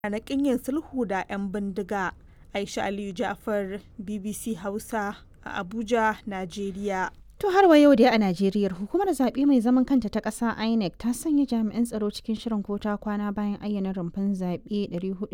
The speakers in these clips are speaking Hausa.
na ƙin yin sulhu da 'yan bindiga. Aisha Aliyu Ja'far, BBC Hausa a Abuja, Najeriya. To har wa yau dai a Najeriya hukumar zaɓe mai zaman kanta ta ƙasa INEC ta sanya jami'an tsaro cikin shirin ko ta kwana bayan ayyana rumfan zaɓe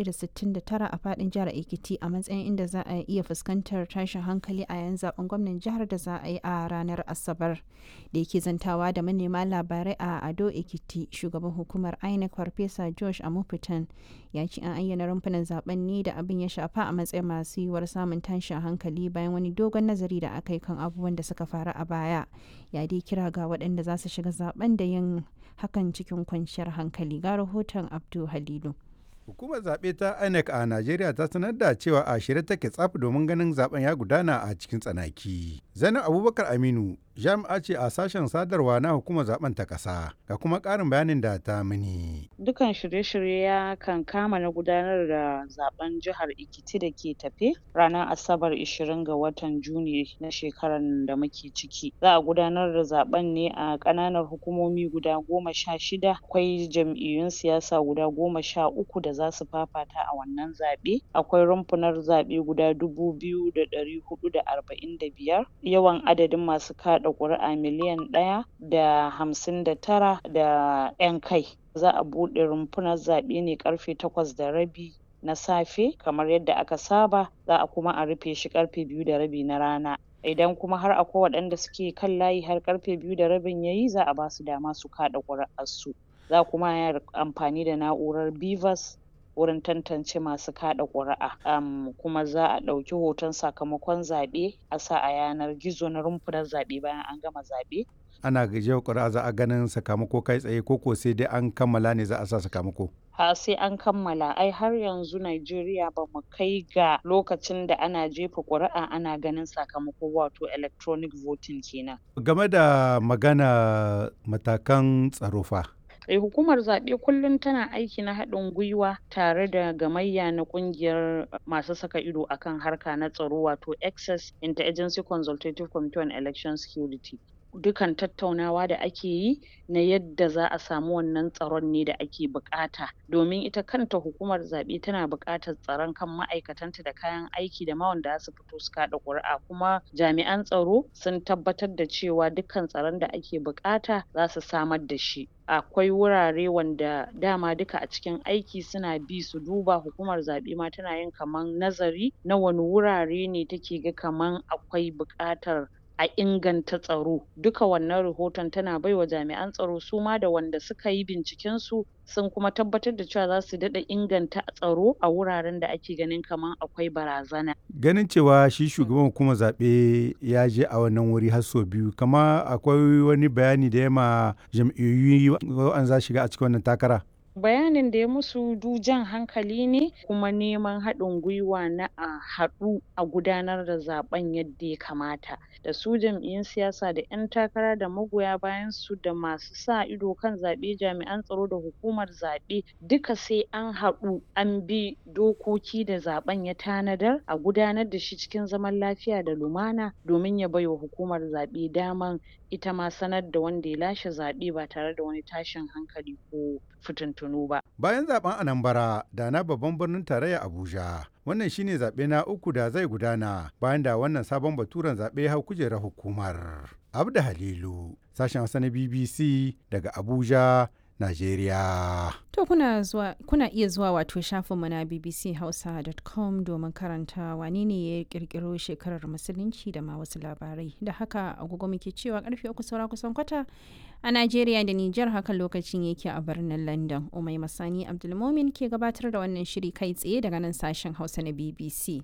469 a faɗin jihar Ekiti a matsayin inda za a iya fuskantar tashin hankali a yayin zaben gwamnan jihar da za a yi a ranar Asabar. Da yake zantawa da manema labarai a Ado Ekiti shugaban hukumar INEC Farfesa Josh Amupitan ya ce an ayyana rumfunan zaben ne da abin ya shafa a matsayin masu yiwuwar samun tashin hankali bayan wani dogon nazari da aka yi kan abubuwan da suka faru a baya ya dai kira ga waɗanda za su shiga zaben da yin hakan cikin kwanciyar hankali ga rahoton abdu halilu Hukumar zaɓe ta INEC a Najeriya ta sanar da cewa a shirye take tsaf domin ganin zaben ya gudana a cikin tsanaki. Zainab Abubakar Aminu jami'a ce a sashen sadarwa na hukumar zaben ta ƙasa ga kuma ƙarin bayanin da ta mini. Dukan shirye-shirye ya kan kama na gudanar da zaben jihar Ekiti da ke tafe ranar Asabar 20 ga watan Juni na shekarar da muke ciki. Za a gudanar da zaben ne a ƙananan hukumomi guda goma sha shida akwai jam'iyyun siyasa guda goma sha uku da za su fafata a wannan zaɓe. Akwai rumfunar zaɓe guda dubu biyu da ɗari huɗu da arba'in da biyar. Yawan adadin masu kaɗa ƙuri'a miliyan ɗaya da hamsin da tara da ƴan kai. Za a buɗe rumfunar zaɓe ne ƙarfe takwas da rabi na safe kamar yadda aka saba za a kuma a rufe shi ƙarfe biyu da rabi na rana. Idan kuma har akwai waɗanda suke kan layi har ƙarfe biyu da rabin yayi za a ba su dama su kaɗa ƙuri'arsu. Za kuma a yi amfani da na'urar BVAS wurin tantance masu kaɗa ƙuri'a um, kuma za a ɗauki hoton sakamakon zaɓe a sa a yanar gizo na rumfunar zaɓe bayan an gama zaɓe. Ana gajiyar ƙuri'a za a ganin sakamako kai tsaye ko ko sai dai an kammala ne za a sa sakamako. ha sai an kammala ai har yanzu Najeriya ba mu kai ga lokacin da ana jefa ƙuri'a ana ganin sakamako wato electronic voting kenan. Game da magana matakan tsaro fa. Eh, hukumar zaɓe kullum tana aiki na haɗin gwiwa tare da gamayya na ƙungiyar masu saka ido akan harka na tsaro wato access interagency consultative committee on election security dukan tattaunawa da ake yi na yadda za a samu wannan tsaron ne da ake buƙata domin ita kanta hukumar zaɓe tana buƙatar tsaron kan ma'aikatanta da kayan aiki da ma wanda za su fito su kaɗa ƙuri'a kuma jami'an tsaro sun tabbatar da cewa dukkan tsaron da ake buƙata za su samar da shi akwai wurare wanda dama duka a cikin aiki suna bi su duba hukumar zaɓe ma tana yin kaman nazari na wani wurare ne take ga kaman akwai buƙatar a inganta tsaro duka wannan rahoton tana baiwa jami'an tsaro su ma da wanda suka yi binciken su sun kuma tabbatar da cewa za su daɗa inganta tsaro a wuraren da ake ganin kaman akwai barazana. Ganin cewa shi shugaban hukumar zaɓe ya je a wannan wuri har sau biyu kama akwai wani bayani da ya ma jam'iyyu an za shiga a cikin wannan takara. bayanin da ya musu du jan hankali ne kuma neman haɗin gwiwa na a haɗu a gudanar da zaɓen yadda ya kamata da su jam'iyyun siyasa da ƴan takara da magoya bayan su da masu sa ido kan zaɓe jami'an tsaro da hukumar zaɓe duka sai an haɗu an bi dokoki da zaɓen ya tanadar a gudanar da shi cikin zaman lafiya da lumana domin ya baiwa hukumar zaɓe daman ita ma sanar da wanda ya lashe zaɓe ba tare da wani tashin hankali ko fitintunu ba. Bayan zaben Anambra da na babban birnin tarayya Abuja, wannan shine zaɓe na uku da zai gudana bayan da wannan sabon baturen zaɓe ya hau kujerar hukumar. Abda Halilu, sashen Hausa na BBC daga Abuja, Najeriya. To kuna zuwa kuna iya zuwa wato shafinmu na bbchausa.com domin karanta wane ne ya kirkiro shekarar musulunci da ma wasu labarai. Da haka agogo muke cewa karfe uku saura kusan kwata a Najeriya da Nijar hakan lokacin yake a birnin London. Umai Masani Abdulmomin ke gabatar da wannan shiri kai tsaye daga nan sashen Hausa na BBC.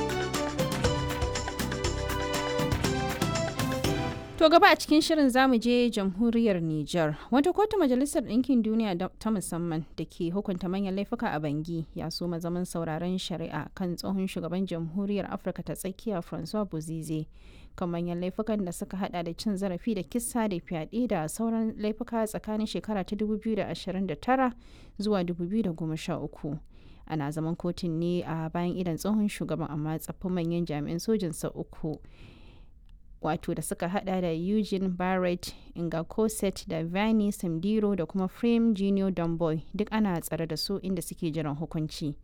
To gaba a cikin shirin zamu je jamhuriyar Nijar. Wata kotu majalisar ɗinkin duniya ta musamman da ke hukunta manyan laifuka a Bangi ya so zaman sauraron shari'a kan tsohon shugaban jamhuriyar Afirka ta tsakiya Francois Bozize kan manyan laifukan da suka hada da cin zarafi da kisa da fyaɗe da sauran laifuka tsakanin shekara ta 2029 zuwa 2013. Ana zaman kotun ne a bayan idan tsohon shugaban amma tsaffin manyan jami'an sojinsa uku wato da suka hada da Eugene Barrett, Inga Cosset da Vanny Samdiro da kuma Frame Junior Domboy duk ana tsare da su inda suke jiran hukunci.